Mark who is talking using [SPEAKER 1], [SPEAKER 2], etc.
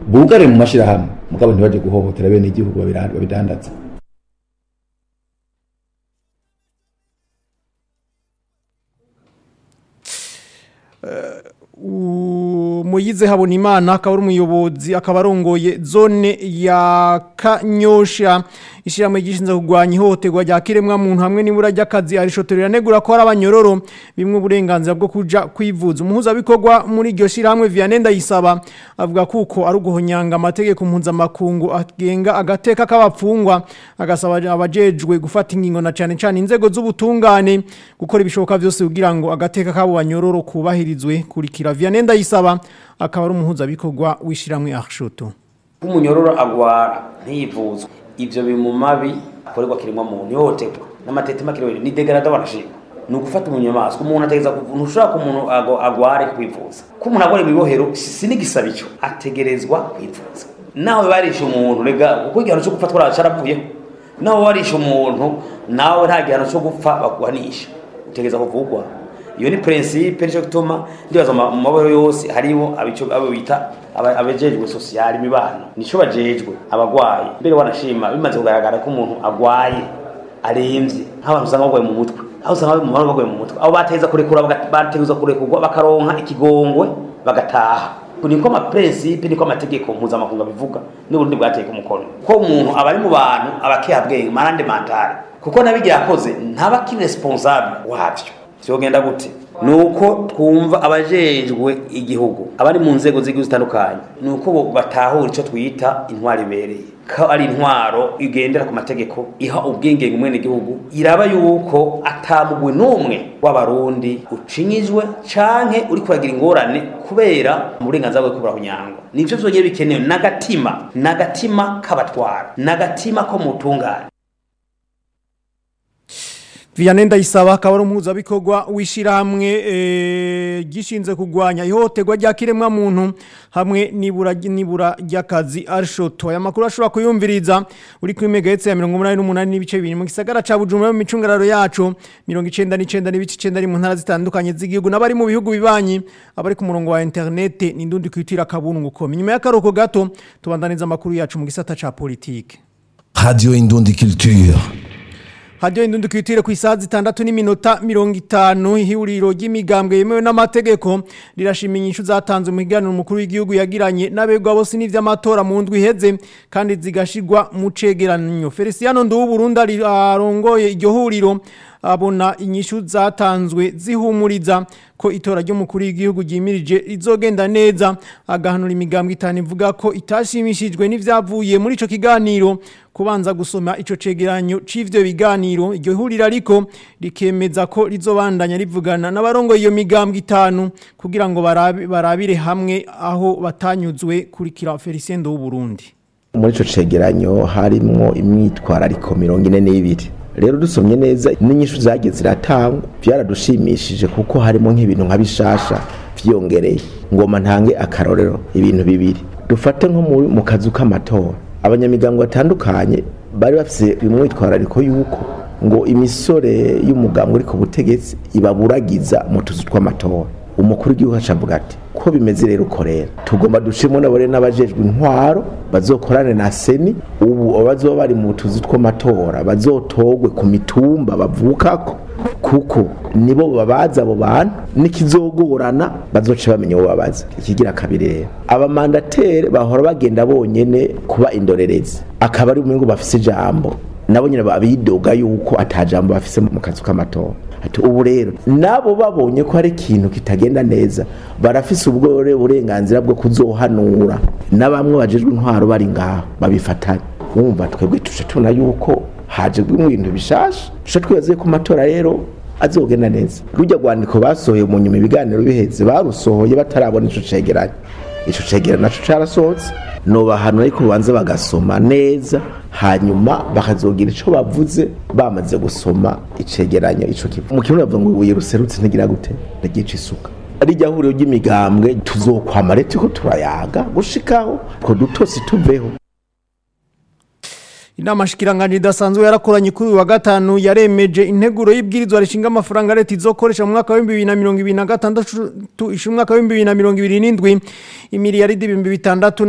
[SPEAKER 1] bugare mu mashirahamwe mugabo ntibaje guhohotera bene igihugu babira- babidandaza
[SPEAKER 2] Muyize Habonimana akaba ari umuyobozi akaba arongoye zone ya Kanyosha ishyirahamwe gishinzwe kurwanya ihohoterwa rya kiremwa muntu hamwe n'ibura ry'akazi arishotorera negura ko ari abanyororo bimwe uburenganzira bwo kuja kwivuza umuhuzabikorwa muri iryo shyirahamwe Vianney Ndayisaba avuga kuko ari uguhonyanga amategeko mpuzamakungu agenga agateka k'abapfungwa agasaba abajejwe gufata ingingo na cyane cyane inzego z'ubutungane gukora ibishoboka byose kugira ngo agateka k'abo banyororo kubahirizwe kurikira Vianney Ndayisaba akaba ari umuhuzabikorwa w'ishyirahamwe Arshoto
[SPEAKER 3] umunyororo agwara ntiyivuzwe ivyo bimu mabi akorerwa kiremwa muntu ihohoterwa n'amatetema kirewere ni degrada barashima ni ugufata umunyamaswa umuntu ategeza ntushobora ko umuntu ago- agware kwivuza ko umuntu agwara ibibohero si si n'igisaba ico ategerezwa kwivuza nawe barisha umuntu rega kuko igihano cyo gupfa twara caravuyeho nawe warisha umuntu nawe nta gihano cyo gupfa baguhanisha utegereza kuvugwa iyo ni principe nico gituma ndibaza mu mu mabohero yose hariho abico abo bita aba- abajejwe social imibano nico bajejwe abagwayi mbere wanashima bimaze kugaragara ko umuntu agwaye aremvye nk'abantu usanga bagwaye mu mutwe aho usanga bari mu mahoro bagwaye mu mutwe abo bateza kurekura baga- bategeza kurekurwa bakaronka ikigongwe bagataha niko ama principe niko amategeko mpuzamakungu abivuga n'uburundi bwateye ku mukono ko umuntu aba ari mu bantu abakeha bwenge marande mentale kuko nabigira yakoze ntaba ki responsable wavyo vyogenda gute nuko twumva abajejwe igihugu abari mu nzego z'igihugu zitandukanye nuko bo batahura ico twita intwaro ibereye ko ari intwaro igendera ku mategeko iha ubwigenge umwene igihugu iraba yuko atamugwe n'umwe w'abarundi ucinyijwe canke uri kuragira ingorane kubera mu burenganzira bwo kubura kunyangwa nivyo vyonyene bikenewe n'agatima n'agatima k'abatwara n'agatima ko mutungane
[SPEAKER 2] Vianney Ndayisaba akaba ari umuhuzabikorwa w'ishyirahamwe eh, gishinzwe kurwanya ihohoterwa rya kiremwa muntu hamwe n'ibura n'ibura ry'akazi Arshoto aya makuru ashobora kuyumviriza uri kuri megahertz ya 88 n'ibice bibiri mu gisagara ca Bujumbura mu micungararo yacu 99 n'ibice 9 mu ntara zitandukanye z'igihugu n'abari mu bihugu bibanyi abari ku murongo wa internet n'indundi kwitira kabungu ko nyuma y'akaruko gato tubandaniza amakuru yacu mu gisata ca politike
[SPEAKER 4] Radio Indundi Culture.
[SPEAKER 2] Hadiyo indundi kwitire ku isaha zitandatu n'iminota mirongo itanu ihuriro ry'imigambwe yemewe n'amategeko rirashima inyishu zatanzwe mu kiganiro umukuru w'igihugu yagiranye n'abegwa bose n'ivy'amatora mu ndwi iheze kandi zigashirwa mu cegeranyo Feliciano Nduwuburundi ari- arongoye iryo huriro abona inyishu zatanzwe zihumuriza ko itora ry'umukuru w'igihugu ryimirije rizogenda neza agahanura imigambwe itanu ivuga ko itashimishijwe n'ivyavuye muri ico kiganiro kubanza gusoma ico cegeranyo c'ivyo biganiro iryo huriro ariko rikemeza ko rizobandanya rivugana n'abarongoye iyo migambwe itanu kugira ngo barabi- barabire hamwe aho batanyuzwe kurikira Felicien w'Uburundi
[SPEAKER 5] muri ico cegeranyo harimwo imyitwarariko mirongo ine n'ibiri rero dusomye neza n'inyishu zagiye ziratangwa byaradushimishije kuko harimo nk'ibintu nka bishasha vyiyongereye ngoma ntange akarorero ibintu bibiri dufate nko mu- mu kazu k'amatora abanyamigango batandukanye bari bafise umwitwarariko yuko ngo imisore y'umugambwe uri ku butegetsi ibaburagiza mu tuzu tw'amatora umukuru w'igihugu acavuga ati ko bimeze rero uko rero tugomba dushimo nabore n'abajejwe intwaro bazokorane na seni ubu abazoba bari mu tuzi tw'amatora bazotogwe ku mitumba bavukako kuko nibo babaza abo bantu nikizogorana bazoca bamenya uwo babaza ikigira kabiri rero abamandatere bahora bagenda bonyene kuba indorerezi akaba ari umwe ngo bafise ijambo nabo nyine babidoga yuko atajambo bafise mu kazu k'amatora ati ubu rero nabo babonye ko hari ikintu kitagenda neza barafise ubwo burenganzira bwo kuzohanura na bamwe bajejwe intwaro bari ngaho babifatanya wumva twebwe tuje tubona yuko haje ibintu bishasha tuje twibaze ko amatora rero azogenda neza rujya rwandiko basohoye mu nyuma ibiganiro biheze barusohoye batarabona ico cegeranyo ico cegeranyo naco carasohotse nobahanura ariko banze bagasoma neza hanyuma bakazogira ico bavuze bamaze gusoma icegeranyo ico kivu mu kirundi bavuga ngo ibuye ruserutse ntigira gute ndagica isuka rijya huriro ry'imigambwe tuzokwama rero turiko turayaga gushikaho two dutosi tuveho
[SPEAKER 2] Inama shikiranganje idasanzwe yarakoranye kuri uyu wa gatanu yaremeje integuro y'ibwirizwa rishinga amafaranga leta izokoresha mu mwaka wa 2026 ishumwaka wa 2027 imiliyaridi 6